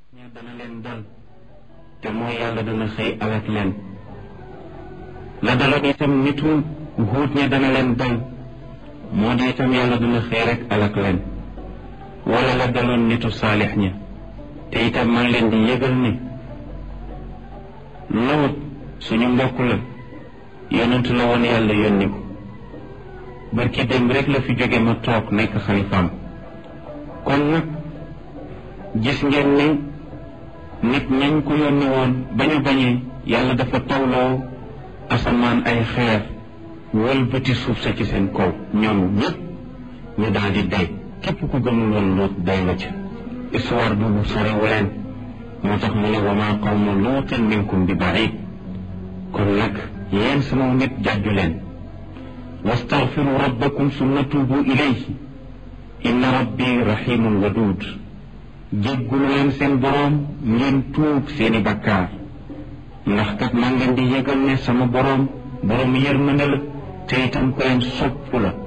ña dana leen dal te mooy yàlla dana xëy alak leen la daloon itam nitu huut ña dana leen dal moo di itam yàlla dana xëy rek alak leen wala la daloon nitu saalix ña te itam man leen di yëgal ni lawut suñu mbokk la yonentu la woon yàlla yónni ko barki dem rek la fi jóge ma toog nekk xalifaam kon nag gis ngeen ni nit ñañ ko yónni woon ba ñu bañee yàlla dafa tawloo asamaan ay xeer wëlbati suuf sa ci seen kaw ñoom ñëpp ñu daal di day képp ku gëmul woon luut day nga ca histoire boobu sorewu leen moo tax mu ne wa maa qawmu luutin minkum bi barid kon nag yéen sama nit jàjju leen wastaghfiru rabbakum summa tuubu ilayhi inna rabbi rahimun wadud jéggulu leen seen boroom ngeen tuub seeni bakkaar ndax kat maa ngeen di yëgal ne sama boroom boroom yërmande la te itam ko leen sopp la